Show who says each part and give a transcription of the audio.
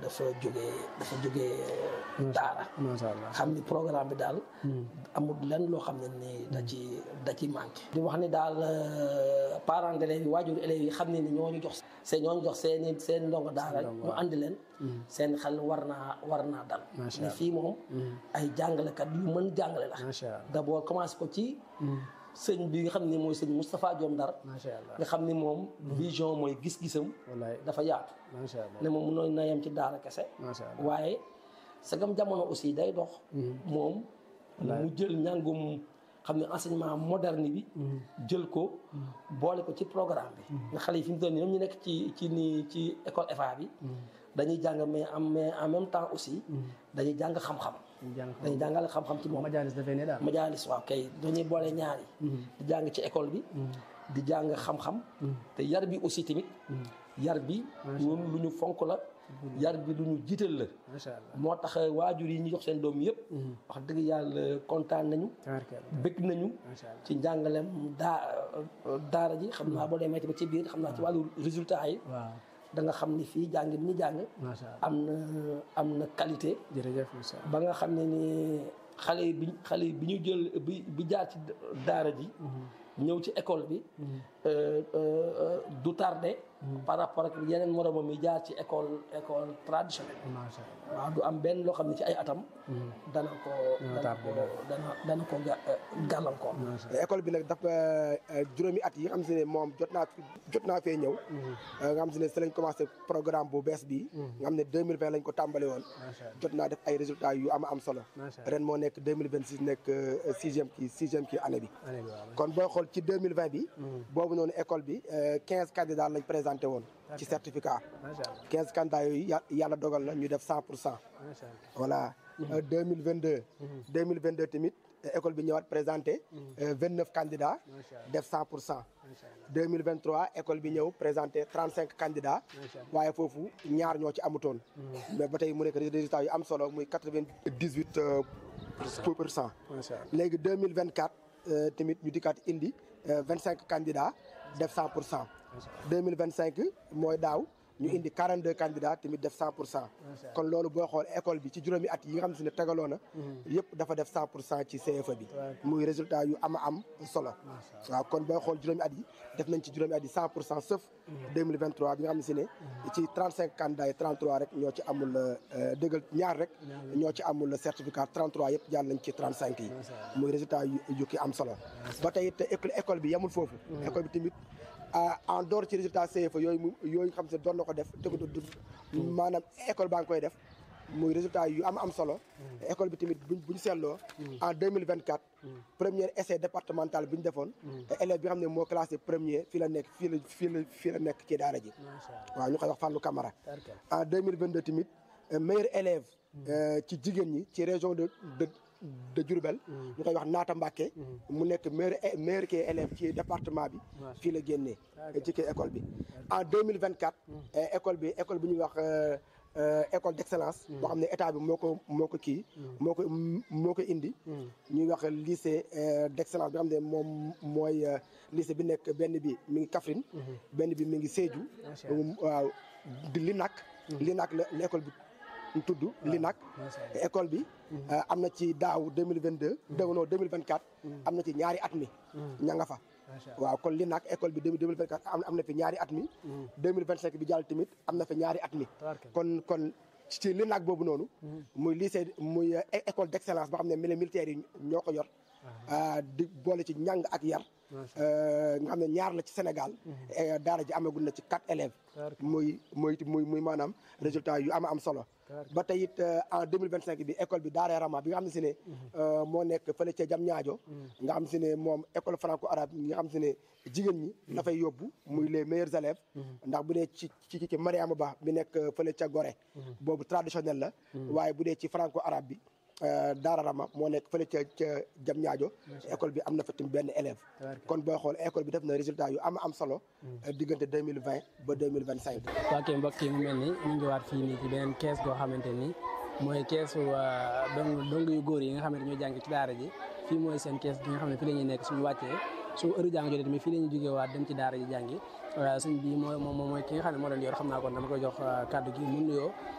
Speaker 1: dafa jógee dafa jógee daara
Speaker 2: macha allah
Speaker 1: xam ni programme bi daal amul lenn loo xam ne ni da ci da ci manqué di wax ni daal parents d'élèves yi waajur élèves yi xam ne ni ñoo ñu jox seen ñoo ñu jox seen i seen ndongo daara ñu andi leen seen xel war naa war naa dal
Speaker 2: Macha
Speaker 1: ni
Speaker 2: Allah.
Speaker 1: fii moom ay jàngalekat yu mën jàngale la
Speaker 2: macha allah
Speaker 1: d'abord commencé ko ci sëñ bi nga xam ne mooy sëñ Moustapha Diom Ndar
Speaker 2: macha allah
Speaker 1: nga xam ni moom vision mooy gis-gisam
Speaker 2: wallaay
Speaker 1: dafa yaatu
Speaker 2: macha allah
Speaker 1: ne moom mënoon na yem ci daara kese
Speaker 2: macha allah
Speaker 1: waaye sagam jamono aussi day dox moom mu jël njàngum xam ne enseignement moderne bi jël ko boole ko ci programme bi nga xale yi fi mu toll nii ñoom ñu nekk ci ci ni ci école FA bi dañuy jàng mais en mais en même temps aussi dañuy jàng xam-xam
Speaker 2: ñu jàng
Speaker 1: dañuy jàngale xam-xam ci moom
Speaker 2: majaalis dafay ne daal
Speaker 1: majaalis waaw kay dañuy boole ñaari di jàng ci école bi di jàng xam-xam te yar bi aussi tamit yar bi ñun lu ñu fonk la yar bi lu ñu jiital la
Speaker 2: macha allah
Speaker 1: moo tax waajur yi ñu jox seen doom yëpp wax dëgg yàlla kontaan nañu
Speaker 2: tabarkalla
Speaker 1: bëgg nañu
Speaker 2: macha allah
Speaker 1: ci njàngalem daa daara ji xam naa boo demee ba ci biir xam naa ci wàllu résultat yi
Speaker 2: waaw
Speaker 1: da nga xam ni fii jàng bi ñu jàng
Speaker 2: macha allah
Speaker 1: am na am na qualité
Speaker 2: jërëjëf macha allah
Speaker 1: ba nga xam ne ni xale yi bi xale yi bi ñu jël bi bi jaar ci daara ji ñëw ci école bi euh, euh, du tardé par rapport ak yeneen moromam yi jaar ci école école traditionnelle
Speaker 2: macha allah
Speaker 1: waaw du am benn loo xam ne ci ay atam dana ko dana ko dana dana ko ga- gàllankoor
Speaker 3: école bi nag dafa juróomi at yi nga xam si ne moom jot naa fi jot naa fee ñëw nga xam si ne si lañ commencé programme bu bees bi nga xam ne 2020 lañ ko tàmbali woon
Speaker 2: macha allah
Speaker 3: jot naa def ay résultats yu am am solo
Speaker 2: macha allah
Speaker 3: ren moo nekk 2026 nekk euh, sixième kii sixième kii année bi
Speaker 2: année bi waaw
Speaker 3: kon booy xool ci 2020 bi boobu noonu école bi euh, 15 candidats lañ présenté woon ci certificat
Speaker 2: macha allah
Speaker 3: 15 candidats yooyu yà- yàlla dogal na ñu def 100 pour cent
Speaker 2: macha allah
Speaker 3: voilà Euh, 2022 2022 tamit euh, école bi ñëwaat présenté euh, 29 candidats
Speaker 2: macha allah
Speaker 3: def 100 pour cent
Speaker 2: macha allah
Speaker 3: 2023 école bi ñëw présenté 35 candidats
Speaker 2: macha allah
Speaker 3: waaye foofu ñaar ñoo ci amutoon mais ba tey mu nekk résultat yu am solo muy 98 euh, pour cent
Speaker 2: macha allah
Speaker 3: léegi 2024 euh, tamit ñu dikkaat indi euh, 25 candidats def 100 pour cent 2025 mooy daaw ñu indi 42 candidats tamit def 100 pour cent kon loolu booy xool école bi ci juróomi at yi nga xam si ne tegaloo na yëpp dafa def 100 pour cent ci CFA bi muy résultat yu ama am solo waaw kon booy xool juróomi at yi def nañ ci juróomi at yi 100 pour cent sauf 2023 bi nga xam si ne ci 35 candidats yi 33 rek ñoo ci amul euh, dëggal ñaar rek ñoo ci amul certificat 33 yëpp jàll nañ ci 35 yi muy résultat yu yu ki am solo ba tey it école école bi yemul foofu école bi tamit ah, en dehors ci résultat CFA yooyu mu yooyu xam se doon na ko def te du du maanaam école baa ngi koy def muy résultat yu am am solo école bi tamit buñ buñ seetloo en 2024 premier essai départemental bi ñu defoon élève bi xam ne moo classé premier fii la nekk fii la fii la fii la nekk ci daara ji
Speaker 2: macha allah
Speaker 3: waaw ñu koy wax Fallou Camara
Speaker 2: tabarkalla
Speaker 3: en 2022 tamit euh, meilleur élève euh, ci jigéen ñi ci région de de de Diourbel ñu koy wax Naata Mbacke mu nekk meilleur é- meilleur kii élève ci département bi fii la génnee ci kii école bi en 2024 euh, école bi école bi ñuy wax euh, euh, école d'excellence boo xam ne état bi moo ko moo ko kii moo ko moo ko indi ñuy wax lycée euh, d'excellence bi nga xam ne moom mooy euh, lycée bi nekk benn bi mi ngi Kaffrine benn bi mi ngi Sédhiou
Speaker 2: Macha Allah.
Speaker 3: waaw di Linak Linak la la école bi tudd Linak
Speaker 2: macha allah
Speaker 3: école bi euh, am na ci daaw 2022 déw non 2024 am na ci ñaari at mi ña nga fa
Speaker 2: macha allah
Speaker 3: waaw kon Linak école bi 2024 am am na fi ñaari at mi 2025 bi jàll tamit am na fi ñaari at mi
Speaker 2: tabarkalla
Speaker 3: kon kon ci Linak boobu noonu muy lycée muy euh, é- école d'excellence boo xam ne mili militaires yi ñoo ko yor ah, di boole ci njàng ak yar
Speaker 2: macha
Speaker 3: euh, nga xam ne ñaar la ci Sénégal eh, daara ji amagul na ci quatre élèves
Speaker 2: tabarkalla
Speaker 3: muy muy muy muy maanaam résultat yu ama am solo
Speaker 2: Tabarkalla.
Speaker 3: ba tey it euh, en 2025 bi école bi Daara Rama bi nga xam ne si ne euh, moo nekk fële ca jam ñaajo nga xam si ne moom école franco arabe nga xam si ne jigéen ñi la fay yóbbu muy les meilleurs élèves ndax bu dee ci ci ci Mariama Ba bi nekk euh, fële ca Gorée boobu traditionnel la waaye bu dee ci franco arabe bi euh, Daara Rama moo nekk fële ca ca jam ñaajo école bi am na fa tamit benn élève
Speaker 2: Tabarkalla.
Speaker 3: kon booy xool école bi def na résultat yu am am solo euh, diggante 2020 ba 2025
Speaker 2: waa kay mbokk yi mu mel ni ñu ngi waat fii nii ci beneen kees goo xamante ni mooy keesu waa dong dong yu góor yi nga xamante ñoo jàng ci daara ji fii mooy seen kees gi nga xam ne fii la ñuy nekk suñu wàccee su heure jàng jotee tamit fii la ñuy jógee waat dem ci daara ji jàngi suñ bi mooy moom mooy ki nga xam ne moo leen yor xam naa kon dama koy jox kàddu gi mu nuyoo